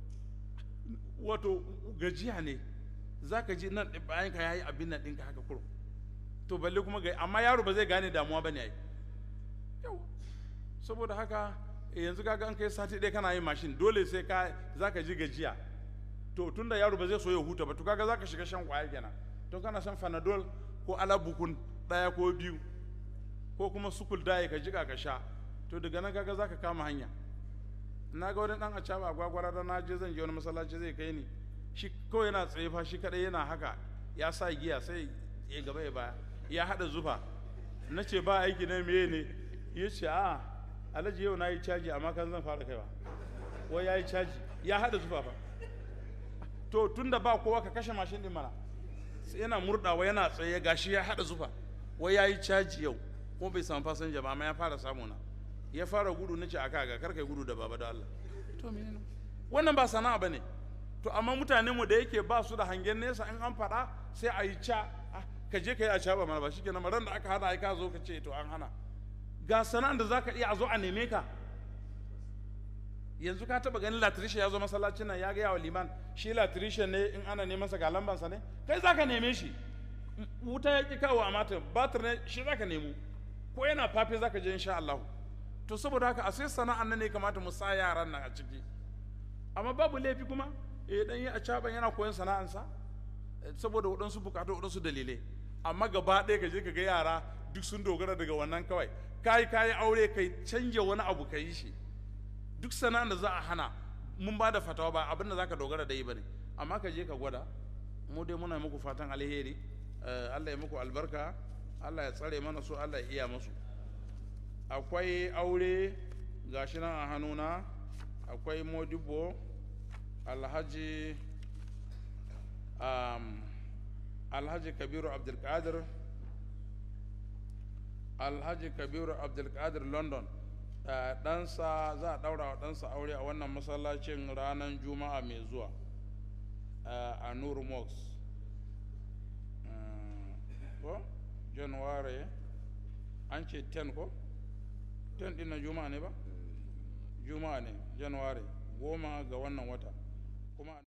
wato gajiya ne za ka ji nan ɗin bayan ka yayi abin nan ɗinka haka kuro to balle kuma ga amma yaro ba zai gane damuwa ba ne ai yau saboda haka yanzu kaga an kai sati ɗaya kana yin mashin dole sai ka za ka ji gajiya to tunda yaro ba zai so ya huta ba to kaga za ka shiga shan kwaya kenan to kana shan fanadol ko alabukun ɗaya ko biyu ko kuma sukul daye ka jiga ka sha to daga nan kaga za ka kama hanya na ga wani dan acaba a gwagwara da na je zan je wani masallaci zai kai ni shi kawai yana tsaye fa shi kadai yana haka ya sa giya sai ya gaba ya baya ya hada zufa na ce ba aiki na meye ne ya ce a alhaji yau na yi caji amma kan zan fara kaiwa wai ya yi caji ya hada zufa fa to tunda ba kowa ka kashe mashin din mana sai yana murdawa yana tsaye gashi ya hada zufa wai ya yi caji yau kuma bai samu fasinja ba amma ya fara samu na ya fara gudu na ce aka ga kar kai gudu da baba da Allah to menene wannan ba sana'a bane to amma mutanen mu da yake ba su da hangen nesa in an faɗa sai a yi ca ah, ka je ka yi a ca ba mana ba shikenan ran da aka hana ai ka zo ka ce to an hana ga sana'an da zaka iya a zo a neme ka yanzu ka taba ganin latrisha ya zo masallacin nan ya ga yawa liman shi latrisha ne in ana neman sa ga lambansa ne kai zaka neme shi wuta ya ki kawo a mata batir ne shi zaka nemo ko yana fafe zaka je insha Allah to saboda haka a sai sana'an nan ne kamata mu sa yaran nan a ciki amma babu laifi kuma eh dan yi a caban yana koyon sana'ansa eh, saboda waɗansu bukatu waɗansu dalilai amma gaba ɗaya ka je ka ga yara duk sun dogara daga wannan kawai kai kai aure kai canja wani abu ka yi shi duk sana'an da za a hana mun ba da fatawa ba abin da za ka dogara da yi ba ne amma ka je ka gwada mu dai muna muku fatan alheri eh, Allah ya muku albarka Allah ya tsare mana su Allah ya iya musu akwai aure gashi nan a hannuna akwai modibo alhaji um, alhaji kabiru abdulkadir alhaji kabiru abdulkadir london uh, ɗansa za a ɗaura wa ɗansa aure a wannan masallacin ranar juma'a mai zuwa uh, a nur mox uh, ko january an ce 10 ko 10 ɗin na juma'a ne ba juma'a ne january goma ga wannan wata kuma